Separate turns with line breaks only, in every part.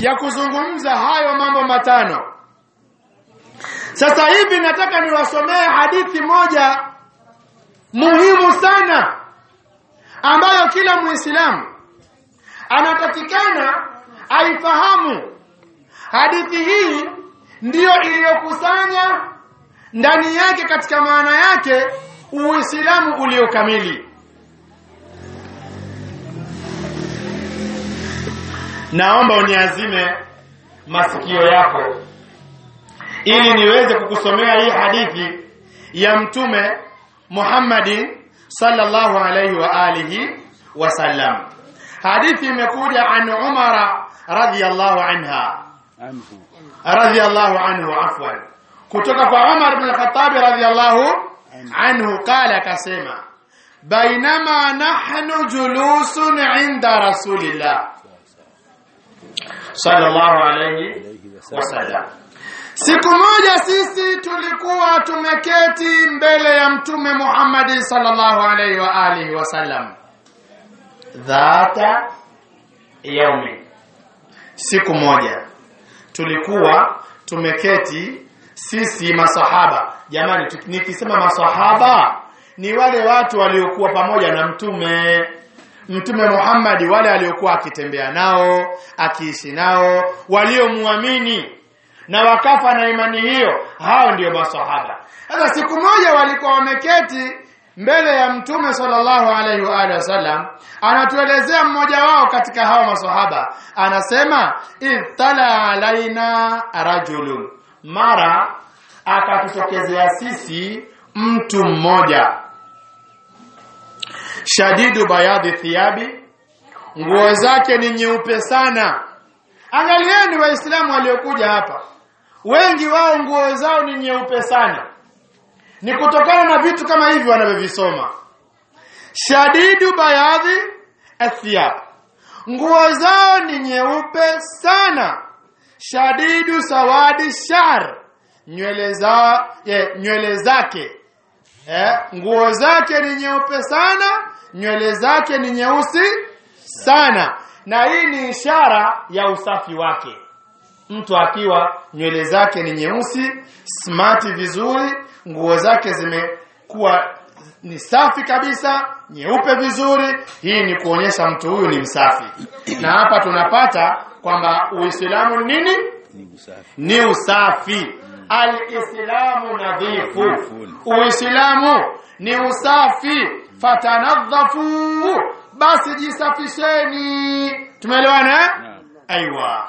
ya kuzungumza hayo mambo matano sasa hivi nataka niwasomee hadithi moja muhimu sana ambayo kila muislamu anatakikana aifahamu hadithi hii ndiyo iliyokusanya ndani yake katika maana yake uislamu uliokamili naomba uniazime masikio yako ili niweze kukusomea hii hadithi ya mtume Muhammadin sallallahu alayhi wa alihi wasallam hadithi imekuja an Umara radhiyallahu anha
anhu
radhiyallahu anhu afwan kutoka kwa Umar ibn al-Khattab radhiyallahu anhu qala akasema bainama nahnu julusun inda rasulillah sallallahu alayhi
alayhi wasallam
wasallam siku moja sisi tulikuwa tumeketi mbele ya mtume Muhammad sallallahu alayhi wa alihi wasallam dhata yaumi siku moja tulikuwa tumeketi sisi masahaba jamani tu- nikisema masahaba ni wale watu waliokuwa pamoja na mtume mtume Muhammad wale aliokuwa akitembea nao akiishi nao waliomwamini na wakafa na imani hiyo hao ndio masahaba sasa siku moja walikuwa wameketi mbele ya mtume sallallahu alaihi wa alihi wasallam anatuelezea mmoja wao katika hao masahaba anasema itala alaina rajulun mara akatutokezea sisi mtu mmoja shadidu bayadhi thiyabi nguo zake ni nyeupe sana angalieni waislamu waliokuja hapa wengi wao nguo zao ni nyeupe sana ni kutokana na vitu kama hivi wanavyovisoma shadidu bayadhi athiyab nguo zao ni nyeupe sana shadidu sawadi shar nywele za eh, nywele zake eh, nguo zake ni nyeupe sana nywele zake ni nyeusi sana na hii ni ishara ya usafi wake mtu akiwa nywele zake ni nyeusi smart vizuri nguo zake zimekuwa ni safi kabisa nyeupe vizuri hii ni kuonyesha mtu huyu ni msafi na hapa tunapata kwamba uislamu ni nini
ni usafi
ni usafi alislamu nadhifu uislamu ni usafi fatanadhafu basi jisafisheni tumeelewana eh?
naam
aiwa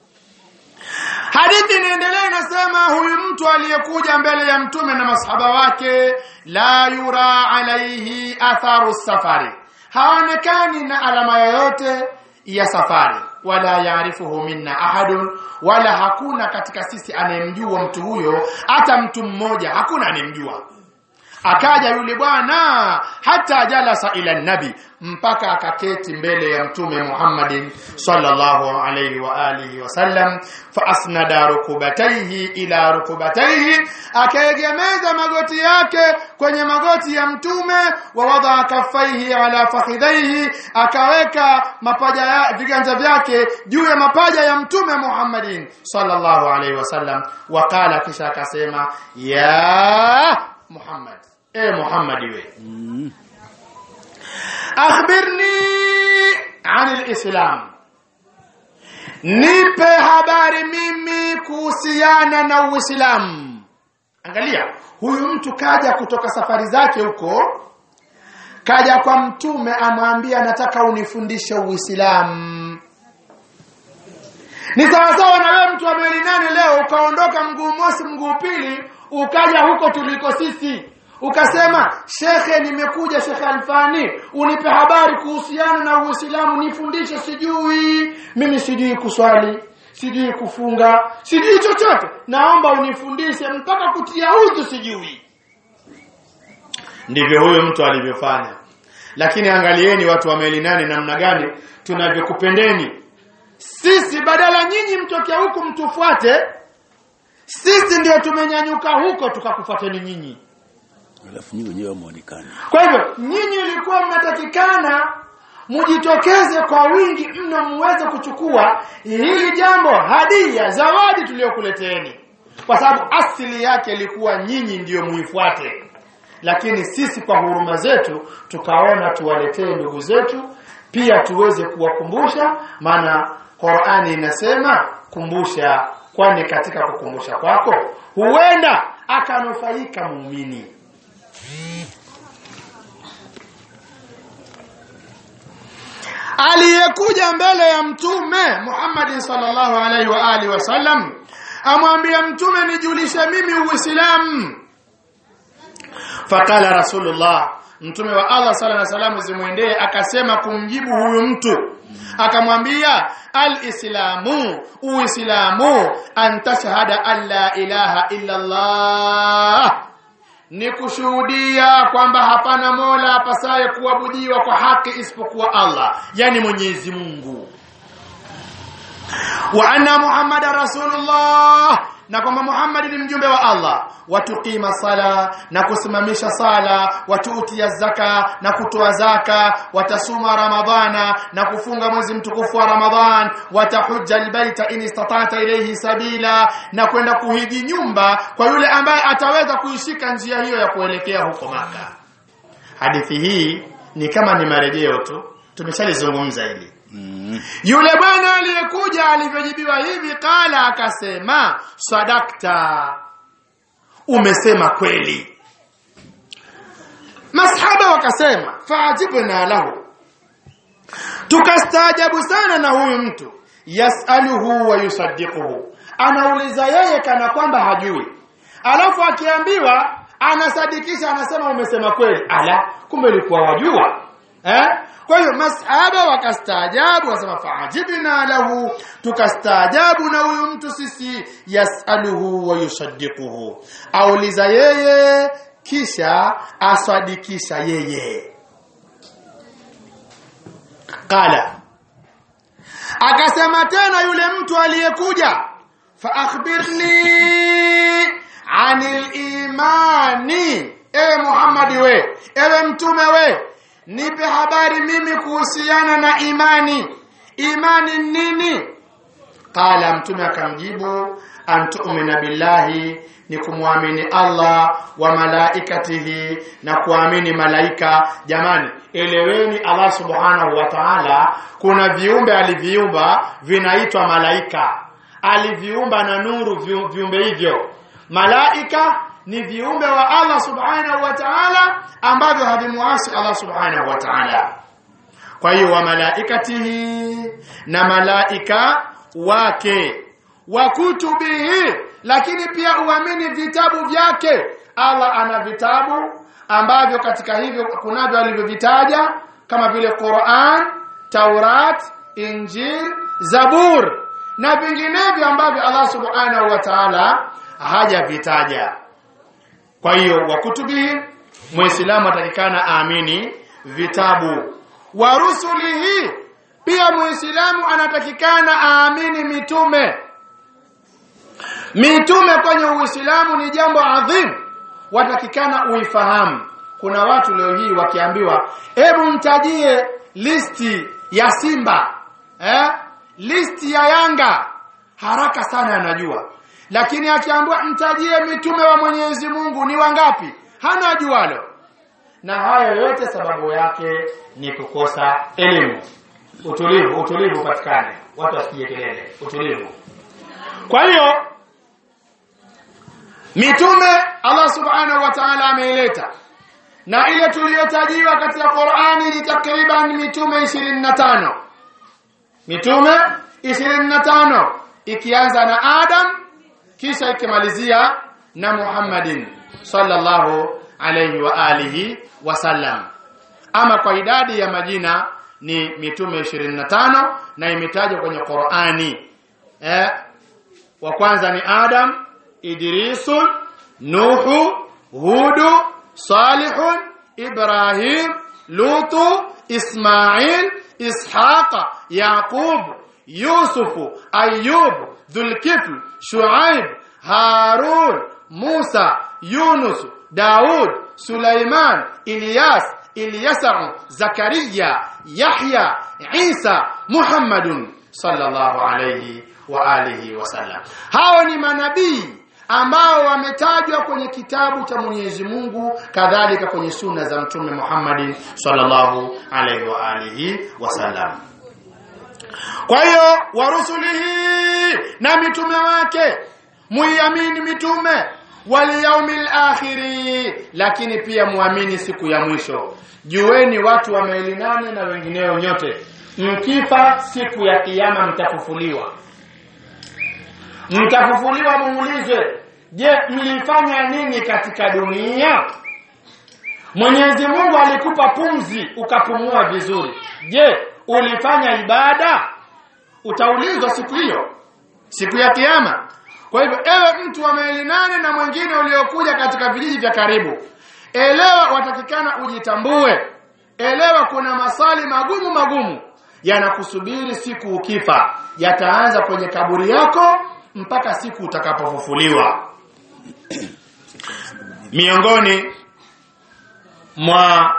hadithi inaendelea inasema huyu mtu aliyekuja mbele ya mtume na masahaba wake la yura alaihi atharu safari haonekani na alama yoyote ya safari wala yaarifuhu minna ahadun wala hakuna katika sisi anayemjua mtu huyo hata mtu mmoja hakuna anayemjua akaja yule bwana hata jalasa ila nabi mpaka akaketi mbele ya mtume Muhammadin sallallahu alayhi wa alihi wasallam fa asnada rukubataihi ila rukubataihi akaegemeza magoti yake kwenye magoti ya mtume wa wadaa kaffaihi ala fakhidhaihi akaweka mapaja ya viganja vyake juu ya mapaja ya mtume Muhammadin sallallahu alayhi wasallam wakala kisha akasema ya Muhammad e Muhammad we
mm.
akhbirni anil islam nipe habari mimi kuhusiana na uislamu angalia huyu mtu kaja kutoka safari zake huko kaja kwa mtume amwambia nataka unifundishe uislamu ni sawasawa na wewe mtu wa mieli nane leo ukaondoka mguu mosi mguu pili ukaja huko tuliko sisi ukasema shekhe nimekuja shekhe alfani unipe habari kuhusiana na uislamu nifundishe sijui mimi sijui kuswali sijui kufunga sijui chochote naomba unifundishe mpaka kutia udhu sijui ndivyo huyo mtu alivyofanya lakini angalieni watu wa meli nane namna gani tunavyokupendeni sisi badala nyinyi mtokea huku mtufuate sisi ndio tumenyanyuka huko tukakufuateni nyinyi
alafu nyinyi wenyewe muonekane
kwa hivyo nyinyi ilikuwa mnatakikana mujitokeze kwa wingi mno muweze kuchukua hili jambo hadia zawadi tuliyokuleteni kwa sababu asili yake ilikuwa nyinyi ndiyo muifuate lakini sisi kwa huruma zetu tukaona tuwaletee ndugu zetu pia tuweze kuwakumbusha maana Qur'ani inasema kumbusha kwani katika kukumbusha kwako huenda akanufaika muumini aliyekuja mbele ya mtume Muhammad sallallahu alaihi wa alihi wasallam amwambia mtume nijulishe mimi uislamu faqala rasulullah mtume wa Allah sala na salamu zimwendee akasema kumjibu huyu mtu akamwambia alislamu uislamu an tashhada an la ilaha illa Allah ni kushuhudia kwamba hapana mola apasaye kuabudiwa kwa haki isipokuwa Allah yani Mwenyezi Mungu wa anna muhammada rasulullah na kwamba Muhammad ni mjumbe wa Allah watuqima sala na kusimamisha sala watuutia zaka na kutoa zaka watasuma ramadhana na kufunga mwezi mtukufu wa ramadhan watahujja albaita in istata'ta ilayhi sabila na kwenda kuhiji nyumba kwa yule ambaye ataweza kuishika njia hiyo ya kuelekea huko maka hadithi hii ni kama ni marejeo tu tumeshalizungumza hili
Mm.
yule bwana aliyekuja alivyojibiwa hivi kala akasema sadakta umesema kweli masahaba wakasema faajibna lahu tukastaajabu sana na huyu mtu yasaluhu wa yusaddiquhu anauliza yeye kana kwamba hajui alafu akiambiwa anasadikisha anasema umesema kweli ala kumbe ilikuwa wajua eh kwa hiyo masahaba wakastaajabu wasema faajibna lahu tukastaajabu na huyu mtu sisi yasaluhu wa yusaddiquhu auliza yeye kisha asadikisha yeye qala akasema tena yule mtu aliyekuja fa akhbirni anil imani ewe Muhammadi we ewe mtume we nipe habari mimi kuhusiana na imani imani nini qala mtume akamjibu antu'mina billahi ni kumwamini Allah wa malaikatihi na kuamini malaika jamani eleweni Allah subhanahu wa ta'ala kuna viumbe aliviumba vinaitwa malaika aliviumba na nuru viu- viumbe hivyo malaika ni viumbe wa Allah subhanahu wa ta'ala ambavyo havimuasi Allah subhanahu wa ta'ala kwa hiyo wa malaikatihi na malaika wake wa kutubihi lakini pia uamini vitabu vyake Allah ana vitabu ambavyo katika hivyo kunavyo alivyovitaja kama vile Qur'an, Taurat, Injil, Zabur na vinginevyo ambavyo Allah subhanahu wa ta'ala hajavitaja kwa hiyo wa kutubihi muislamu atakikana aamini vitabu wa rusulihi pia muislamu anatakikana aamini mitume mitume kwenye uislamu ni jambo adhim watakikana uifahamu kuna watu leo hii wakiambiwa hebu mtajie listi ya simba eh? listi ya yanga haraka sana anajua lakini akiambiwa mtajie mitume wa Mwenyezi Mungu ni wangapi hana jualo na hayo yote sababu yake ni kukosa elimu utulivu utulivu patikane watu wasipige kelele utulivu kwa hiyo mitume Allah subhanahu wa ta'ala ameileta na ile tuliyotajiwa katika Qur'ani ni takriban mitume 25 mitume 25 ikianza na Adam kisha ikimalizia na Muhammadin sallallahu alayhi wa alihi wasallam ama kwa idadi ya majina ni mitume 25 na imetajwa kwenye Qur'ani eh wa kwanza ni Adam Idrisun Nuhu Hudu Salihun Ibrahim Lutu Ismail Ishaqa Yaqub Yusufu Ayub Dhulkifl Shuaib Harun Musa Yunus Daud Sulaiman Ilyas Ilyasa Zakaria Yahya Isa Muhammadun sallallahu alayhi wa alihi wasallam hao ni manabii ambao wametajwa kwenye kitabu cha Mwenyezi Mungu kadhalika kwenye sunna za mtume Muhammad sallallahu alaihi wa alihi wasallam kwa hiyo warusulihi na mitume wake muiamini mitume wal yaumil akhiri lakini pia muamini siku ya mwisho jueni watu wa maili nane na wengineo nyote mkifa siku ya kiyama mtafufuliwa mtafufuliwa muulizwe je mlifanya nini katika dunia Mwenyezi Mungu alikupa pumzi ukapumua vizuri je ulifanya ibada utaulizwa siku hiyo siku ya kiyama kwa hivyo ewe mtu wa maili nane na mwingine uliokuja katika vijiji vya karibu elewa watakikana ujitambue elewa kuna maswali magumu magumu yanakusubiri siku ukifa yataanza kwenye kaburi yako mpaka siku utakapofufuliwa miongoni mwa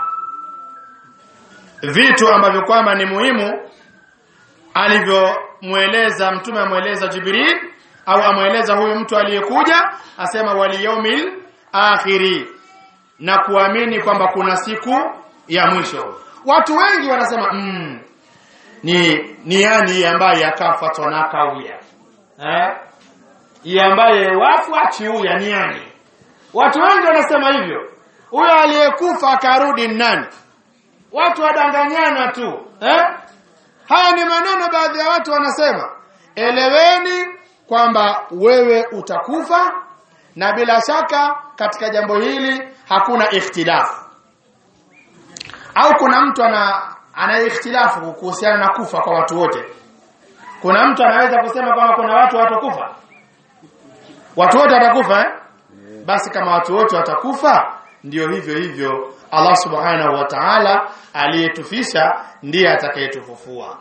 vitu ambavyo kwamba ni muhimu alivyomweleza mtume amweleza Jibril au amweleza huyu mtu aliyekuja asema waliyaumil akhiri na kuamini kwamba kuna siku ya mwisho watu wengi wanasema mm, ni ni yani ambaye akafa tonaka uya eh Ye ambaye wafu achiuya ni yani watu wengi wanasema hivyo huyo aliyekufa akarudi nani watu wadanganyana tu eh haya ni maneno baadhi ya watu wanasema eleweni kwamba wewe utakufa na bila shaka katika jambo hili hakuna ikhtilafu au kuna mtu ana ana ikhtilafu kuhusiana na kufa kwa watu wote kuna mtu anaweza kusema kwamba kuna watu watakufa watu wote watakufa eh? basi kama watu wote watakufa ndio hivyo hivyo Allah subhanahu wa ta'ala aliyetufisha ndiye atakayetufufua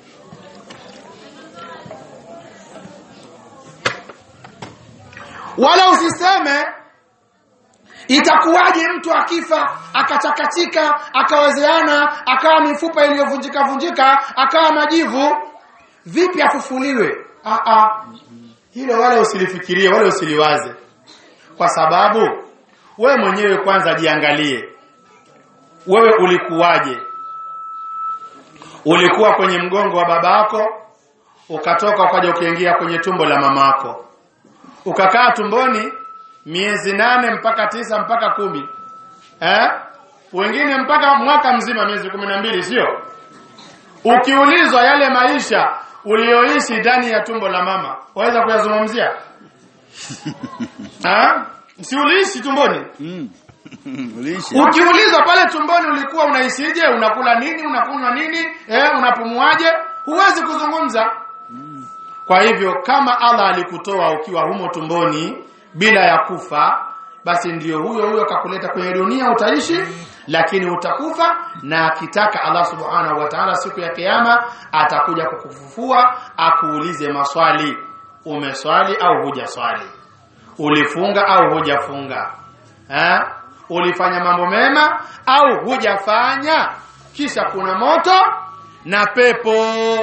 wala usiseme itakuwaje mtu akifa akachakatika akawezeana akawa mifupa iliyovunjika vunjika akawa majivu vipi afufuliwe ah ah hilo wala usilifikirie wala usiliwaze kwa sababu wewe mwenyewe kwanza jiangalie wewe ulikuwaje ulikuwa kwenye mgongo wa babako ukatoka ukaja ukaingia kwenye tumbo la mamako ukakaa tumboni miezi nane mpaka tisa mpaka kumi eh? wengine mpaka mwaka mzima miezi kumi na mbili sio ukiulizwa yale maisha ulioishi ndani ya tumbo la mama waweza kuyazungumzia ah si uliishi tumboni
Mm. Uliishi.
ukiulizwa pale tumboni ulikuwa unaishije unakula nini unakunywa nini eh unapumuaje huwezi kuzungumza kwa hivyo kama Allah alikutoa ukiwa humo tumboni bila ya kufa basi ndiyo huyo huyo kakuleta kwenye dunia utaishi lakini utakufa na akitaka Allah subhanahu wa ta'ala siku ya kiyama atakuja kukufufua akuulize maswali umeswali au hujaswali ulifunga au hujafunga eh ulifanya mambo mema au hujafanya kisha kuna moto na pepo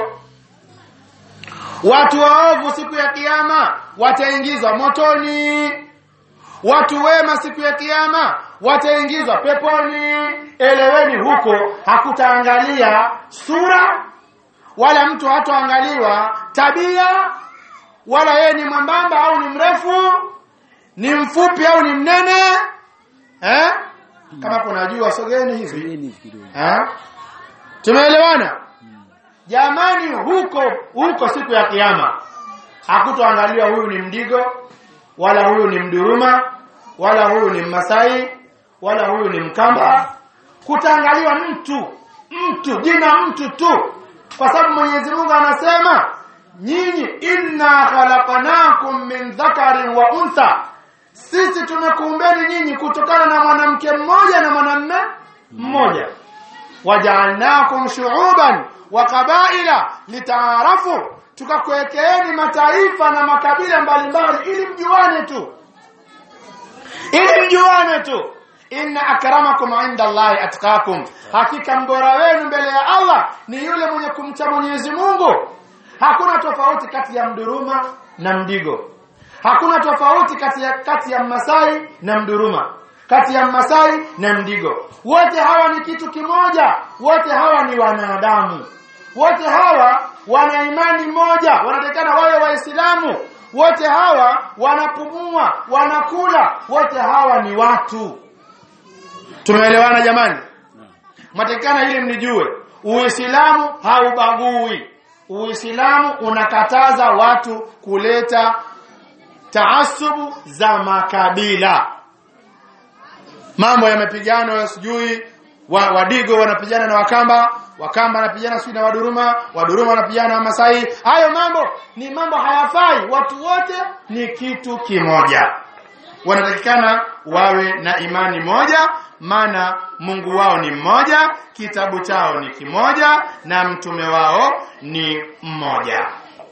watu waovu siku ya kiyama wataingizwa motoni watu wema siku ya kiyama wataingizwa peponi eleweni huko hakutaangalia sura wala mtu hatoangaliwa tabia wala yeye ni mwembamba au ni mrefu ni mfupi au ni mnene eh kama kuna jua sogeni hivi
Sogeni kidogo.
eh tumeelewana jamani huko huko siku ya kiyama hakutoangaliwa huyu ni mdigo wala huyu ni mduruma wala huyu ni mmasai wala huyu ni mkamba kutaangaliwa mtu mtu jina mtu tu kwa sababu Mwenyezi Mungu anasema nyinyi inna khalaqnakum min dhakarin wa untha sisi tumekuumbeni nyinyi kutokana na mwanamke mmoja na mwanamume mmoja waja'alnakum shu'uban wa qabaila litaarafu tukakuwekeeni mataifa na makabila mbalimbali ili mjuane tu ili mjuane tu inna akramakum inda Allahi atqakum hakika mbora wenu mbele ya Allah ni yule mwenye kumcha Mwenyezi Mungu hakuna tofauti kati ya mduruma na mdigo hakuna tofauti kati ya kati ya Masai na mduruma kati ya Masai na mdigo wote hawa ni kitu kimoja wote hawa ni wanadamu wote hawa wana imani moja wanatakana wawe waislamu wote hawa wanapumua wanakula wote hawa ni watu tumeelewana jamani matakana ili mnijue uislamu haubagui uislamu unakataza watu kuleta taasubu za makabila mambo ya mapigano sijui wa, wadigo wanapigana na wakamba wakamba wanapigana sijui na waduruma waduruma wanapigana na masai hayo mambo ni mambo hayafai watu wote ni kitu kimoja wanatakikana wawe na imani moja maana Mungu wao ni mmoja kitabu chao ni kimoja na mtume wao ni mmoja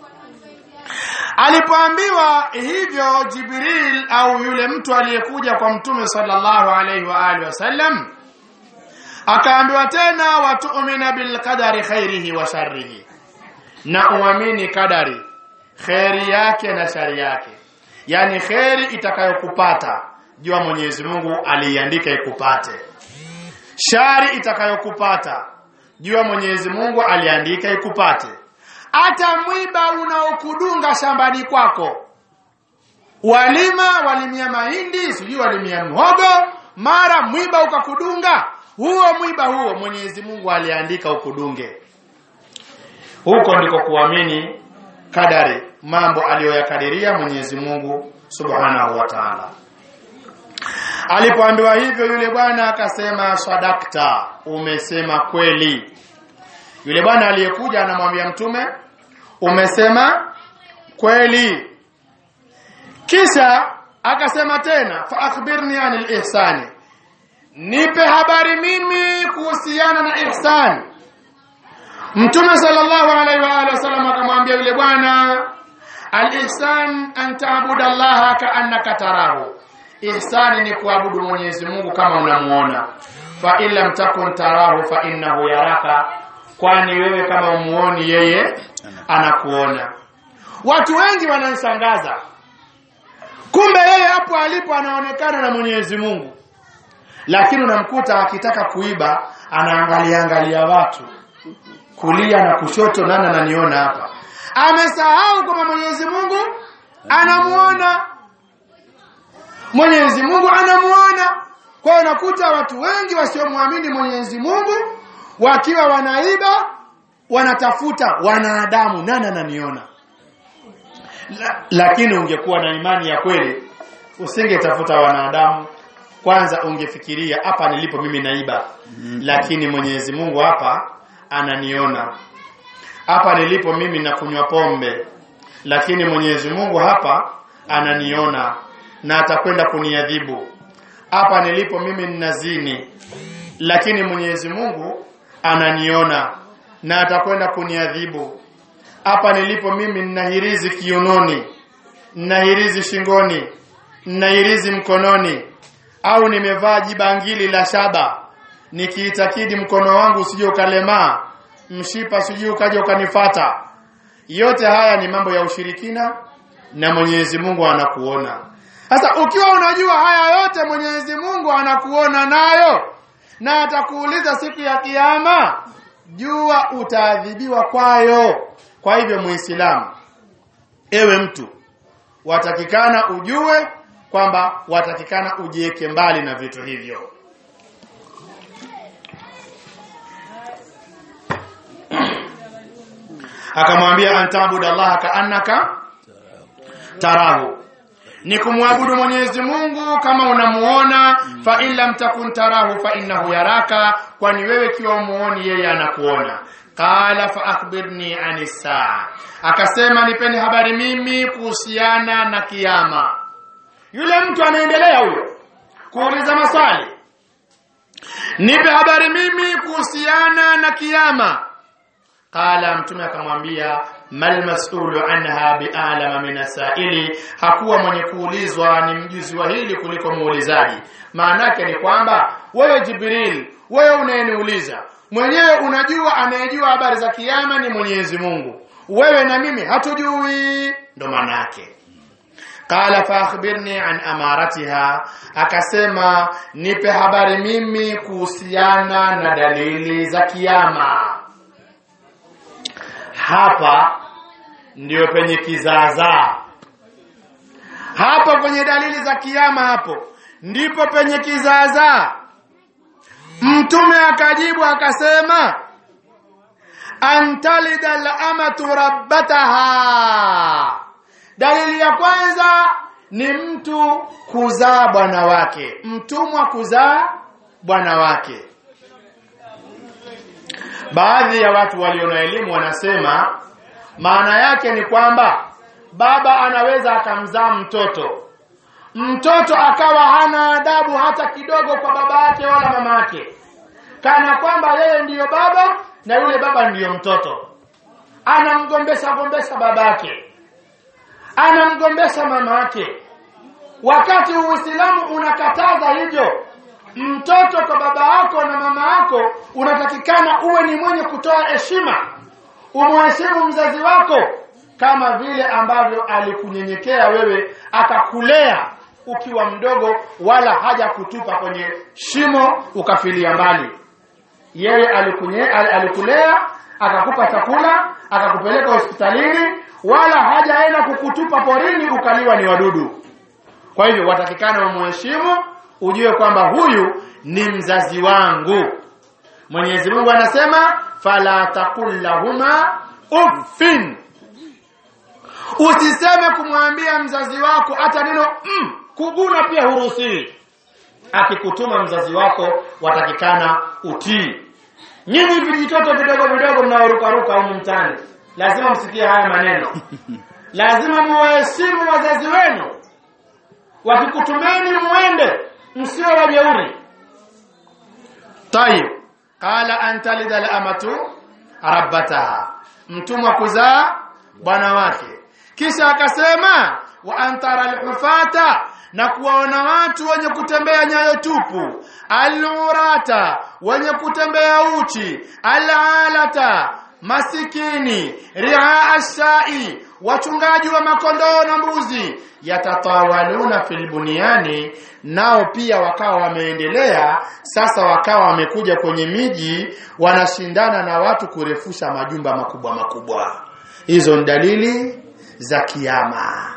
alipoambiwa hivyo Jibril au yule mtu aliyekuja kwa mtume sallallahu alaihi wa alihi wasallam akaambiwa tena watu'mina bil qadari khairihi wa sharrihi na uamini kadari khairi yake na shari yake yani khairi itakayokupata jua Mwenyezi Mungu aliiandika ikupate shari itakayokupata jua Mwenyezi Mungu aliandika ikupate hata mwiba unaokudunga shambani kwako walima walimia mahindi sijui walimia mhogo mara mwiba ukakudunga huo mwiba huo Mwenyezi Mungu aliandika ukudunge huko ndiko kuamini kadari mambo aliyoyakadiria Mwenyezi Mungu Subhanahu wa Ta'ala Alipoambiwa hivyo yule bwana akasema sadakta umesema kweli yule bwana aliyekuja anamwambia mtume umesema kweli kisha akasema tena fa akhbirni anil ihsani nipe habari mimi kuhusiana na ihsan mtume sallallahu alaihi wa alihi wasallam akamwambia yule bwana al-ihsan an ta'budu allaha ka'annaka tarahu ihsani ni kuabudu Mwenyezi Mungu kama unamuona fa illa takun tarahu fa innahu yaraka kwani wewe kama umuoni yeye anakuona watu wengi wananishangaza kumbe yeye hapo alipo anaonekana na Mwenyezi Mungu lakini unamkuta akitaka kuiba anaangalia angalia watu kulia na kushoto nani ananiona hapa amesahau kwamba Mwenyezi Mungu anamuona Mwenyezi Mungu anamuona kwa hiyo unakuta watu wengi wasiomwamini Mwenyezi Mungu wakiwa wanaiba wanatafuta wanadamu nani ananiona La, lakini ungekuwa na imani ya kweli usingetafuta wanadamu kwanza ungefikiria hapa nilipo mimi naiba lakini Mwenyezi Mungu hapa ananiona hapa nilipo mimi nakunywa pombe lakini Mwenyezi Mungu hapa ananiona na atakwenda kuniadhibu hapa nilipo mimi ninazini lakini Mwenyezi Mungu ananiona na atakwenda kuniadhibu hapa nilipo mimi ninahirizi kiunoni ninahirizi shingoni ninahirizi mkononi au nimevaa jibangili la shaba nikiitakidi mkono wangu usije ukalemaa mshipa usije ukaja ukanifata yote haya ni mambo ya ushirikina na Mwenyezi Mungu anakuona sasa ukiwa unajua haya yote Mwenyezi Mungu anakuona nayo na atakuuliza siku ya kiyama jua utaadhibiwa kwayo kwa hivyo muislamu ewe mtu watakikana ujue kwamba watakikana ujieke mbali na vitu hivyo akamwambia antabudu Allah kaannaka tarahu ni kumwabudu Mwenyezi Mungu kama unamuona fa in lam takun tarahu fa innahu yaraka kwani wewe kiwa umuoni yeye anakuona qala fa akhbirni anis saa akasema nipeni habari mimi kuhusiana na kiyama yule mtu anaendelea huyo kuuliza maswali nipe habari mimi kuhusiana na kiyama qala mtume akamwambia mal mas'ulu anha bi'alama min asaili hakuwa mwenye kuulizwa ni mjuzi wa hili kuliko muulizaji maana yake ni kwamba wewe Jibril wewe unayeniuliza mwenyewe unajua anayejua habari za kiyama ni Mwenyezi Mungu wewe na mimi hatujui ndo maana yake qala fa akhbirni an amaratiha akasema nipe habari mimi kuhusiana na dalili za kiyama hapa ndio penye kizaazaa hapo kwenye dalili za kiyama hapo ndipo penye kizaazaa mtume akajibu akasema antalida al-amatu rabbataha dalili ya kwanza ni mtu kuzaa bwana wake mtumwa kuzaa bwana wake baadhi ya watu walio na elimu wanasema maana yake ni kwamba baba anaweza akamzaa mtoto mtoto akawa hana adabu hata kidogo kwa baba yake wala mama yake kana kwamba yeye ndiyo baba na yule baba ndiyo mtoto anamgombesha gombesha babake anamgombesha mama yake wakati uislamu unakataza hivyo mtoto kwa baba yako na mama yako unatakikana uwe ni mwenye kutoa heshima umheshimu mzazi wako kama vile ambavyo alikunyenyekea wewe akakulea ukiwa mdogo wala haja kutupa kwenye shimo ukafilia mbali yeye alikunye, al, alikulea akakupa chakula akakupeleka hospitalini wala hajaenda kukutupa porini ukaliwa ni wadudu kwa hivyo watakikana umheshimu ujue kwamba huyu ni mzazi wangu Mwenyezi Mungu anasema fala taqul lahuma uffin usiseme kumwambia mzazi wako hata neno mm, kuguna pia huruhusiwi akikutuma mzazi wako watakikana utii nyinyi vijitoto vidogo vidogo mnaorukaruka humu mtaani lazima msikie haya maneno lazima muwaheshimu wazazi wenu wakikutumeni muende msio wajeuri tayib qala an talida al-amatu rabbataha mtumwa kuzaa bwana wake kisha akasema wa antara al-hufata na kuwaona watu wenye kutembea nyayo tupu al-urata wenye kutembea uchi al-alata masikini ria ashai wachungaji wa makondoo na mbuzi yatatawaluna fil bunyani nao pia wakawa wameendelea sasa wakawa wamekuja kwenye miji wanashindana na watu kurefusha majumba makubwa makubwa hizo ni dalili za kiyama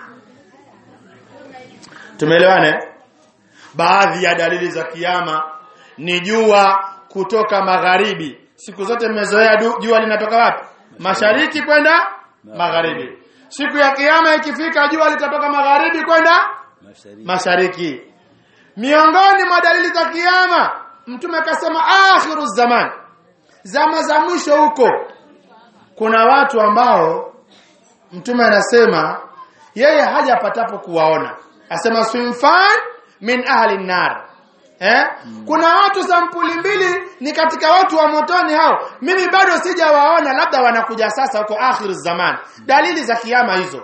tumeelewane baadhi ya dalili za kiyama ni jua kutoka magharibi siku zote mmezoea jua linatoka wapi mashariki kwenda magharibi siku ya kiyama ikifika jua litatoka magharibi kwenda
Mashariki.
mashariki miongoni mwa dalili za kiyama mtume akasema akhiru zaman zama za mwisho huko kuna watu ambao mtume anasema yeye hajapatapo kuwaona asema swinfan min ahli nar eh kuna watu sampuli mbili ni katika watu wa motoni hao mimi bado sijawaona labda wanakuja sasa huko akhiru zaman dalili za kiyama hizo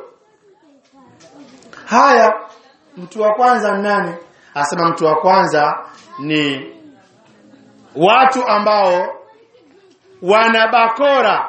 haya mtu wa kwanza ni nani asema mtu wa kwanza ni watu ambao wana bakora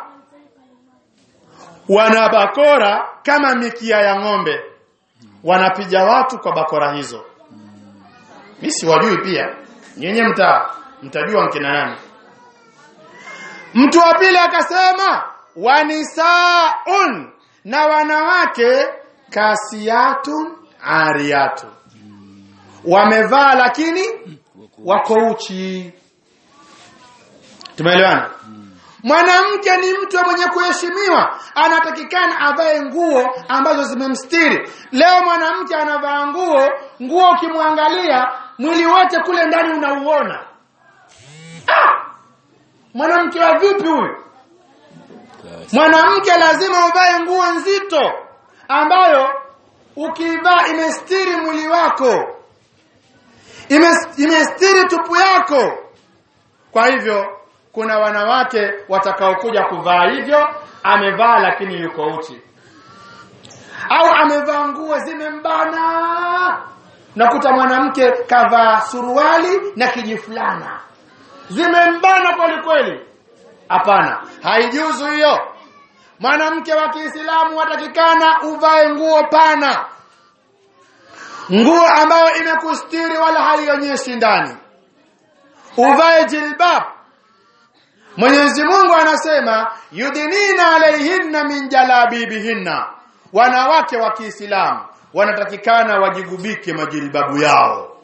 wana bakora kama mikia ya ng'ombe wanapiga watu kwa bakora hizo mimi siwajui pia nyenye mta mtajua mkina nani mtu wa pili akasema wanisaun na wanawake kasiyatun ariyatun wamevaa lakini wako uchi tumeelewana mwanamke ni mtu mwenye kuheshimiwa anatakikana avae nguo ambazo zimemstiri leo mwanamke anavaa nguo nguo ukimwangalia mwili wote kule ndani unauona ah! mwanamke wa vipi huyu mwanamke lazima uvae nguo nzito ambayo ukivaa imestiri mwili wako Imes- imestiri tupu yako kwa hivyo kuna wanawake watakaokuja kuvaa hivyo amevaa lakini yuko uchi au amevaa nguo zimembana nakuta mwanamke kavaa suruali na kijifulana zimembana kweli kweli hapana haijuzu hiyo mwanamke wa Kiislamu watakikana uvae nguo pana nguo ambayo imekustiri wala haionyeshi ndani uvae jilbab Mwenyezi Mungu anasema yudinina alaihinna min jalabibihinna wanawake wa Kiislamu wanatakikana wajigubike majilbabu yao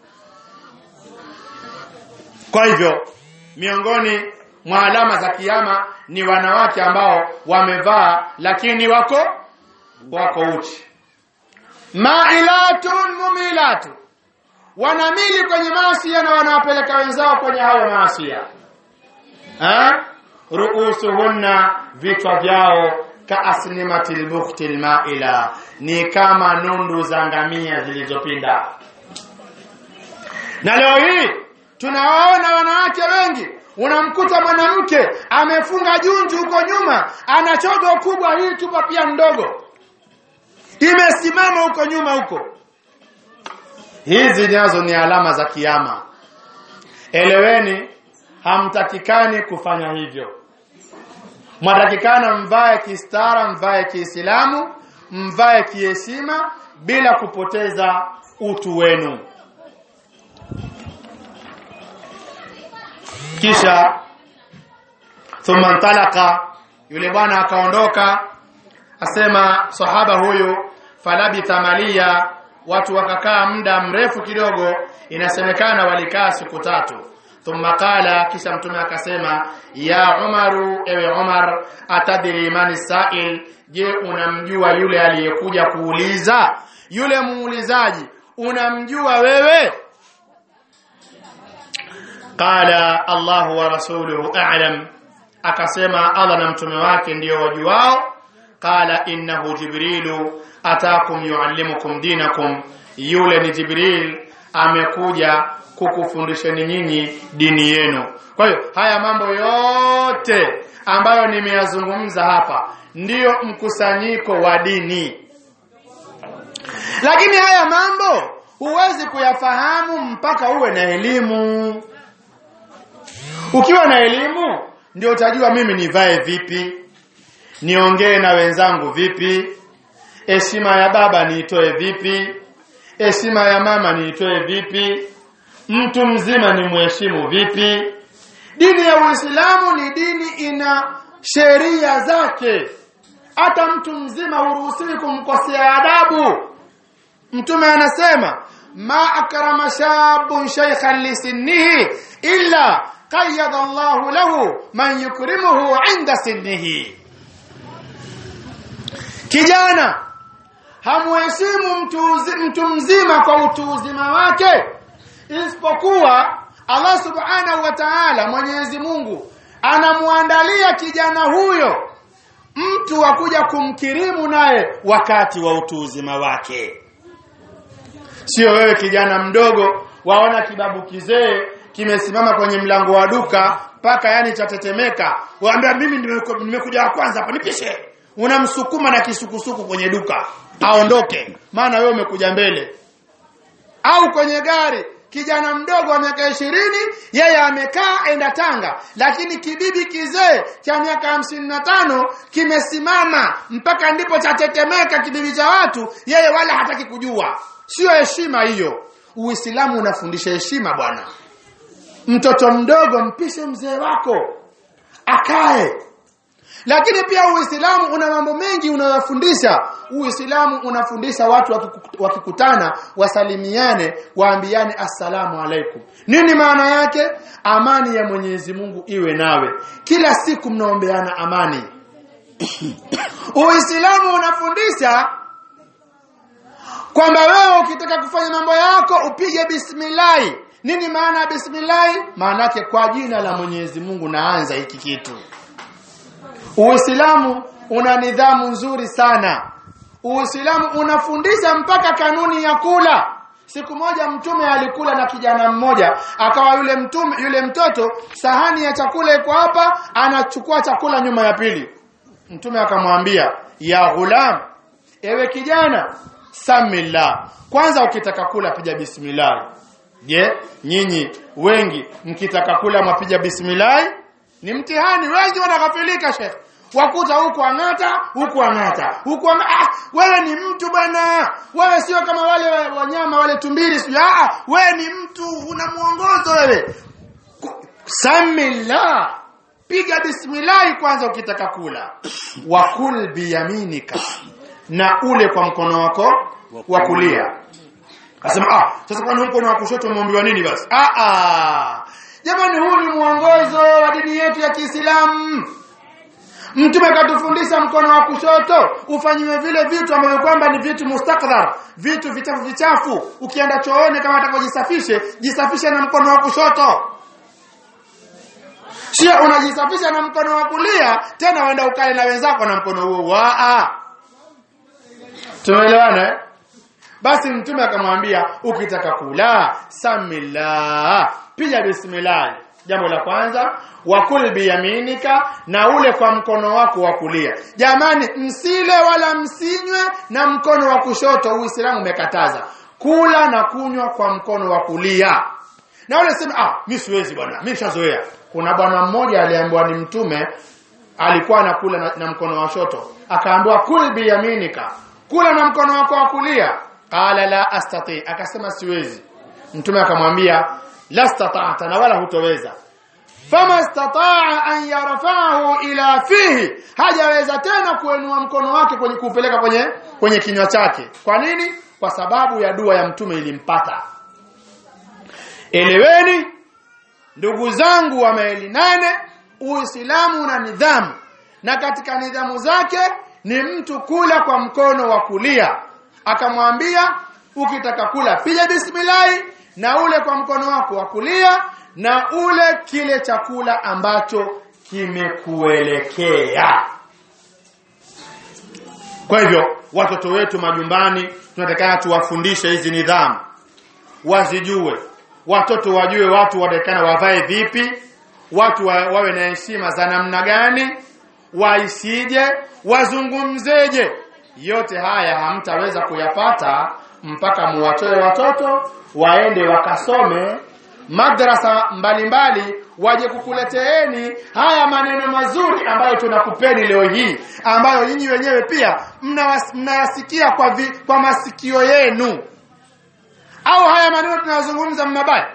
kwa hivyo miongoni mwa alama za kiyama ni wanawake ambao wamevaa lakini wako wako uchi mailatun mumilatu wanamili kwenye maasia na wanawapeleka wenzao kwenye hayo maasia ha ruusuhunna vichwa vyao kaasnimatil bukhtil maila ni kama nundu za ngamia zilizopinda na leo hii tunawaona wanawake wengi unamkuta mwanamke amefunga junju huko nyuma ana chogo kubwa hii tupa pia ndogo imesimama huko nyuma huko hizi nazo ni alama za kiyama eleweni hamtakikani kufanya hivyo mwatakikana mvae kistara mvae kiislamu mvae kiheshima bila kupoteza utu wenu kisha thumma ntalaka yule bwana akaondoka asema sahaba huyu falabitha malia watu wakakaa muda mrefu kidogo inasemekana walikaa siku tatu thumma qala kisha mtume akasema ya umaru ewe umar atadri mani sail je unamjua yule aliyekuja kuuliza yule muulizaji unamjua wewe qala allah wa rasuluhu a'lam akasema allah na mtume wake ndio wajuao qala innahu jibrilu atakum yuallimukum dinakum yule ni jibril amekuja kukufundisheni nyinyi dini yenu kwa hiyo haya mambo yote ambayo nimeyazungumza hapa ndiyo mkusanyiko wa dini lakini haya mambo huwezi kuyafahamu mpaka uwe na elimu ukiwa na elimu ndio utajua mimi nivae vipi niongee na wenzangu vipi heshima ya baba niitoe vipi heshima ya mama niitoe vipi mtu mzima ni mheshimu vipi dini ya uislamu ni dini ina sheria zake hata mtu mzima huruhusiwi kumkosea adabu mtume anasema ma akrama shabun shaykhan lisinnihi illa qayyada Allahu lahu man yukrimuhu inda sinnihi kijana hamuheshimu mtu, mtu mzima kwa utu uzima wake isipokuwa Allah subhanahu wa ta'ala Mwenyezi Mungu anamuandalia kijana huyo mtu wa kuja kumkirimu naye wakati wa utu uzima wake sio wewe kijana mdogo waona kibabu kizee kimesimama kwenye mlango wa duka mpaka yani chatetemeka waambia mimi nimekuja wa kwanza hapa nipishe unamsukuma na kisukusuku kwenye duka aondoke maana wewe umekuja mbele au kwenye gari kijana mdogo wa miaka ishirini yeye amekaa enda Tanga lakini kibibi kizee cha miaka hamsini na tano kimesimama mpaka ndipo chatetemeka kibibi cha watu yeye wala hataki kujua sio heshima hiyo uislamu unafundisha heshima bwana mtoto mdogo mpishe mzee wako akae lakini pia uislamu una mambo mengi unayofundisha uislamu unafundisha watu wakikutana wasalimiane waambiane assalamu alaikum nini maana yake amani ya mwenyezi mungu iwe nawe kila siku mnaombeana amani uislamu unafundisha kwamba wewe ukitaka kufanya mambo yako upige bismillahi nini maana ya bismillahi maana yake kwa jina la mwenyezi mungu naanza hiki kitu Uislamu una nidhamu nzuri sana. Uislamu unafundisha mpaka kanuni ya kula. Siku moja mtume alikula na kijana mmoja, akawa yule mtume yule mtoto sahani ya chakula iko hapa, anachukua chakula nyuma ya pili. mtume akamwambia ya ghulam ewe kijana samillah kwanza ukitaka kula piga bismillah je nyinyi wengi mkitaka kula mwapiga bismillah ni mtihani wengi wanakafilika shekh wakuta huku ang'ata huku ang'ata huku ang'ata. Ah, wewe ni mtu bwana wewe sio kama wale wa- wanyama wale tumbili sio ah wewe ni mtu una mwongozo wewe Ku- samillah piga bismillah kwanza ukitaka kula wakul biyaminika na ule kwa mkono wako wa kulia Akasema ah sasa kwani mkono wa kushoto umeambiwa nini basi? Ah ah. Jamani huu ni mwongozo wa dini yetu ya Kiislamu. Mtume katufundisha mkono wa kushoto ufanyiwe vile vitu ambavyo kwamba ni vitu mustakdhar, vitu vichafu vichafu. Ukienda chooni kama atakojisafishe, jisafishe na mkono wa kushoto. Sio unajisafisha na mkono wa kulia, tena uenda ukale na wenzako na mkono huo. Waa. Tumeelewana eh? Basi mtume akamwambia ukitaka kula samillah, piga bismillah. Jambo la kwanza, wakul biyaminika, na ule kwa mkono wako wa kulia. Jamani, msile wala msinywe na mkono wa kushoto. Uislamu umekataza kula na kunywa kwa mkono wa kulia. Na wale sema ah, mimi siwezi bwana, mimi nishazoea. Kuna bwana mmoja aliambiwa ni mtume alikuwa anakula na, na mkono wa shoto akaambiwa kul biyaminika kula na mkono wako wa kulia qala la astati akasema siwezi mtume akamwambia la stata'ta na wala hutoweza fama stataa an yarfa'ahu ila fihi hajaweza tena kuenua mkono wake kwenye kuupeleka kwenye kwenye kinywa chake kwa nini kwa sababu ya dua ya mtume ilimpata eleweni ndugu zangu wa maili nane uislamu una nidhamu na katika nidhamu zake ni mtu kula kwa mkono wa kulia akamwambia ukitaka kula piga bismillahi na ule kwa mkono wako wa kulia na ule kile chakula ambacho kimekuelekea kwa hivyo watoto wetu majumbani tunatakana tuwafundishe hizi nidhamu wazijue watoto wajue watu watakana wavae vipi watu wa, wawe na heshima za namna gani waisije wazungumzeje yote haya hamtaweza kuyapata mpaka muwatoe watoto waende wakasome madrasa mbalimbali waje kukuleteeni haya maneno mazuri ambayo tunakupeni leo hii ambayo nyinyi wenyewe pia mnawas- mnayasikia kwa, vi, kwa masikio yenu au haya maneno tunayozungumza mabaya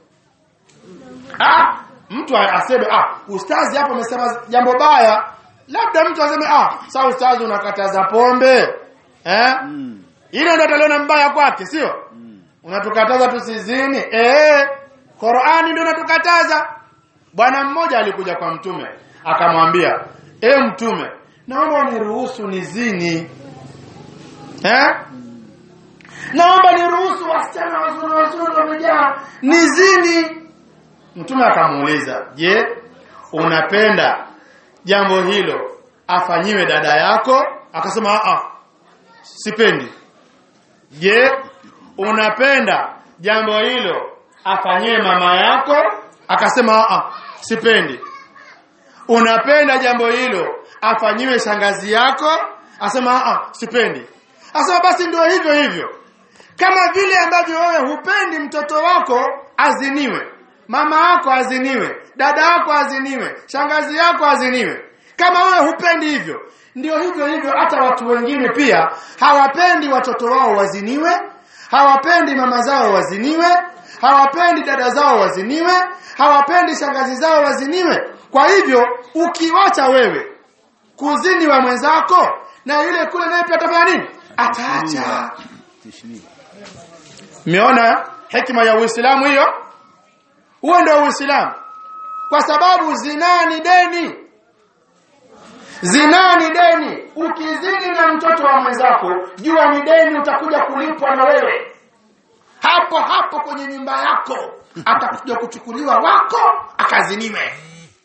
ah mtu aseme ah ustazi hapo amesema jambo baya labda mtu aseme ah sasa ustazi unakataza pombe eh
Mm.
ile ndio ataliona mbaya kwake sio
Mm.
unatukataza tusizini eh Qur'ani ndio inatukataza bwana mmoja alikuja kwa mtume akamwambia e mtume naomba uniruhusu nizini eh naomba niruhusu wasichana wazuri wazuri wamejaa nizini mtume akamuuliza je unapenda jambo hilo afanyiwe dada yako akasema a a sipendi je unapenda jambo hilo afanyiwe mama yako akasema a a sipendi unapenda jambo hilo afanyiwe shangazi yako asema a a sipendi asema basi ndio hivyo hivyo kama vile ambavyo wewe hupendi mtoto wako aziniwe mama yako aziniwe dada yako aziniwe shangazi yako aziniwe kama wewe hupendi hivyo ndio hivyo hivyo hata watu wengine pia hawapendi watoto wao waziniwe hawapendi mama zao waziniwe hawapendi dada zao waziniwe hawapendi shangazi zao waziniwe kwa hivyo ukiwacha wewe kuzini wa mwenzako na yule kule naye pia atafanya nini ataacha
Tishni.
Mmeona hekima ya Uislamu hiyo? Huo ndio Uislamu. Kwa sababu zinaa ni deni. Zinaa ni deni. Ukizini na mtoto wa mwenzako, jua ni deni utakuja kulipwa na wewe. Hapo hapo kwenye nyumba yako atakuja kuchukuliwa wako akaziniwe.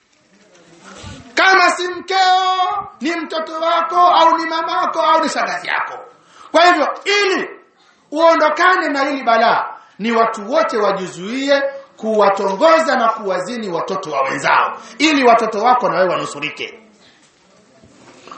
Kama si mkeo, ni mtoto wako au ni mamako au ni shangazi yako. Kwa hivyo ili uondokane na hili balaa ni watu wote wajizuie kuwatongoza na kuwazini watoto wa wenzao ili watoto wako na wewe wanusurike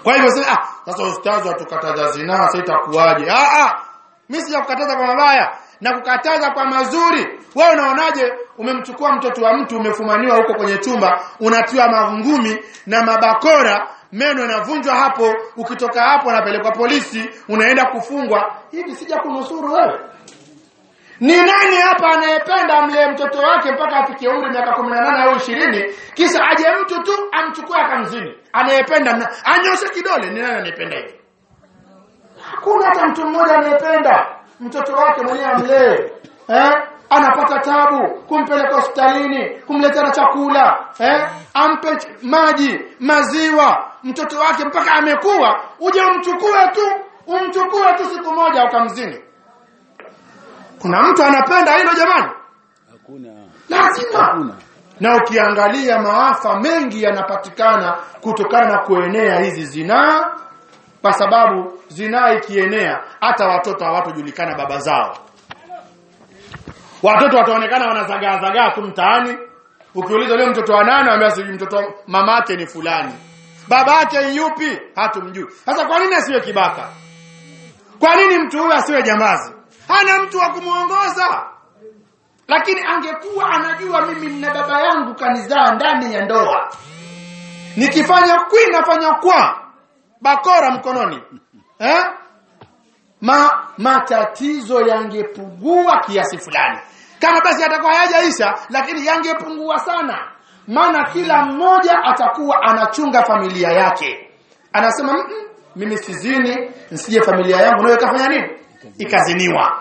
kwa hivyo sasa ah sasa ustazi watukataza zinaa sasa itakuwaje ah ah mimi sijakukataza kwa mabaya na kukataza kwa mazuri wewe unaonaje umemchukua mtoto wa mtu umefumaniwa huko kwenye chumba unatiwa mangumi na mabakora meno yanavunjwa hapo ukitoka hapo unapelekwa polisi unaenda kufungwa hivi sija kunusuru wewe ni nani hapa anayependa mle mtoto wake mpaka afikie umri miaka 18 au 20 kisha aje mtu tu amchukue akamzini anayependa na anyoshe kidole ni nani anayependa hivi hakuna hata mtu mmoja anayependa mtoto wake mwenyewe amlee eh anapata tabu kumpeleka hospitalini kumletea na chakula eh ampe ch- maji maziwa mtoto wake mpaka amekuwa uje umchukue tu umchukue tu siku moja ukamzini kuna mtu anapenda hilo jamani
Hakuna.
lazima
Hakuna.
na ukiangalia maafa mengi yanapatikana kutokana na kuenea hizi zinaa kwa sababu zinaa ikienea hata watoto hawatojulikana baba zao watoto wataonekana wanazagaa zagaa tu mtaani ukiuliza leo mtoto wa nane ambaye sijui mtoto wa mamake ni fulani babake yupi hatumjui sasa kwa nini asiwe kibaka kwa nini mtu huyu asiwe jambazi hana mtu wa kumuongoza lakini angekuwa anajua mimi na baba yangu kanizaa ndani ya ndoa nikifanya kwi nafanya kwa bakora mkononi eh? Ma, matatizo yangepungua kiasi fulani kama basi atakuwa hayajaisha lakini yangepungua sana maana kila mmoja atakuwa anachunga familia yake anasema "Mm, mm, mimi sizini nsije familia yangu nayo ikafanya nini ikaziniwa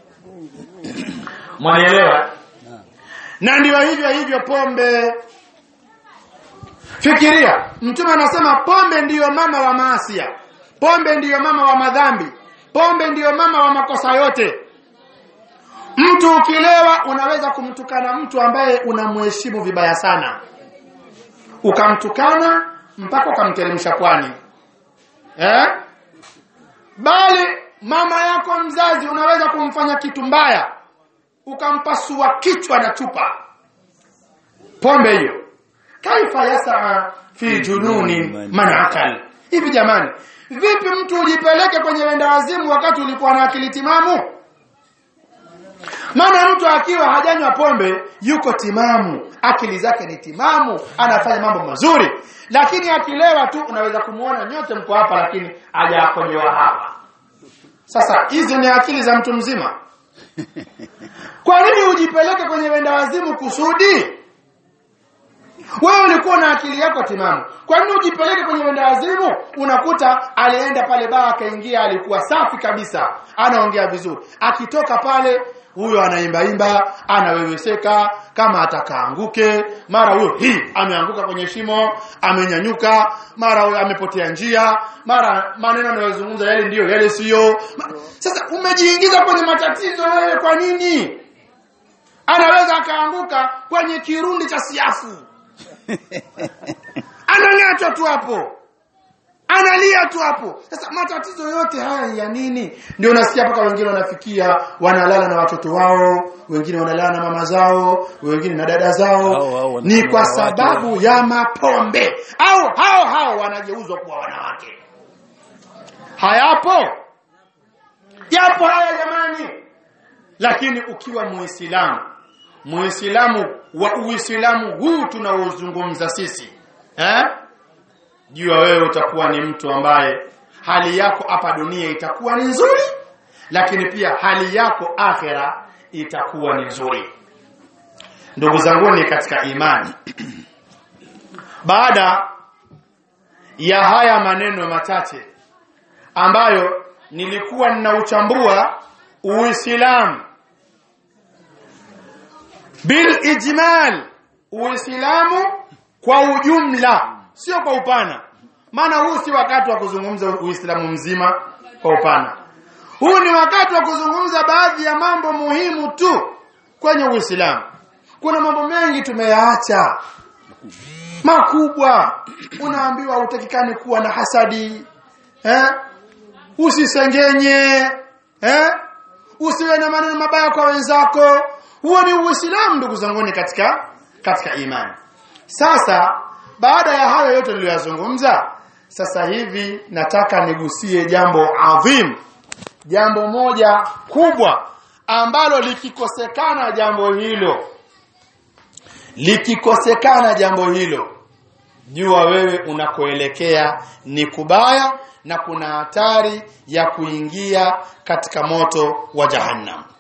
mwanielewa na ndio hivyo hivyo pombe fikiria mtume anasema pombe ndiyo mama wa maasia pombe ndiyo mama wa madhambi pombe ndiyo mama wa makosa yote mtu ukilewa unaweza kumtukana mtu ambaye unamheshimu vibaya sana ukamtukana mpaka ukamteremsha pwani eh? bali mama yako mzazi unaweza kumfanya kitu mbaya ukampasua kichwa na chupa pombe hiyo kaifa yasaa fi jununi man akal hivi jamani vipi mtu ujipeleke kwenye wenda wazimu wakati ulikuwa na akili timamu maana mtu akiwa hajanywa pombe yuko timamu akili zake ni timamu anafanya mambo mazuri lakini akilewa tu unaweza kumuona nyote mko hapa lakini hajakonyewa hapa sasa hizi ni akili za mtu mzima kwa nini ujipeleke kwenye wenda wazimu kusudi wewe ulikuwa na akili yako timamu kwa nini ujipeleke kwenye wenda wazimu unakuta alienda pale baa akaingia alikuwa safi kabisa anaongea vizuri akitoka pale huyo anaimbaimba anaweweseka kama atakaanguke mara huyo hii ameanguka kwenye shimo amenyanyuka mara huyo amepotea njia mara maneno anayozungumza yale ndiyo yale siyo Ma- sasa umejiingiza kwenye matatizo wewe kwa nini anaweza akaanguka kwenye kirundi cha siafu anang'atwa tu hapo analia tu hapo sasa matatizo yote haya ya nini ndio unasikia mpaka wengine wanafikia wanalala na watoto wao wengine wanalala na mama zao wengine na dada zao
Hao, hao, wana-
ni kwa
wanawake.
sababu ya mapombe au hao hao wanageuzwa kuwa wanawake hayapo yapo haya jamani lakini ukiwa muislamu muislamu wa uislamu huu tunaozungumza sisi eh jua wewe utakuwa ni mtu ambaye hali yako hapa dunia itakuwa ni nzuri lakini pia hali yako akhera itakuwa ni nzuri ndugu zangu ni katika imani baada ya haya maneno machache ambayo nilikuwa ninauchambua uislamu bil ijmal uislamu kwa ujumla sio kwa upana maana huu si wakati wa kuzungumza uislamu mzima kwa upana huu ni wakati wa kuzungumza baadhi ya mambo muhimu tu kwenye uislamu kuna mambo mengi tumeyaacha makubwa unaambiwa utakikani kuwa na hasadi eh? usisengenye eh? usiwe na maneno mabaya kwa wenzako huo ni uislamu ndugu zanguni katika katika imani sasa baada ya hayo yote niliyoyazungumza sasa hivi nataka nigusie jambo adhim jambo moja kubwa ambalo likikosekana jambo hilo likikosekana jambo hilo jua wewe unakoelekea ni kubaya na kuna hatari ya kuingia katika moto wa jahannam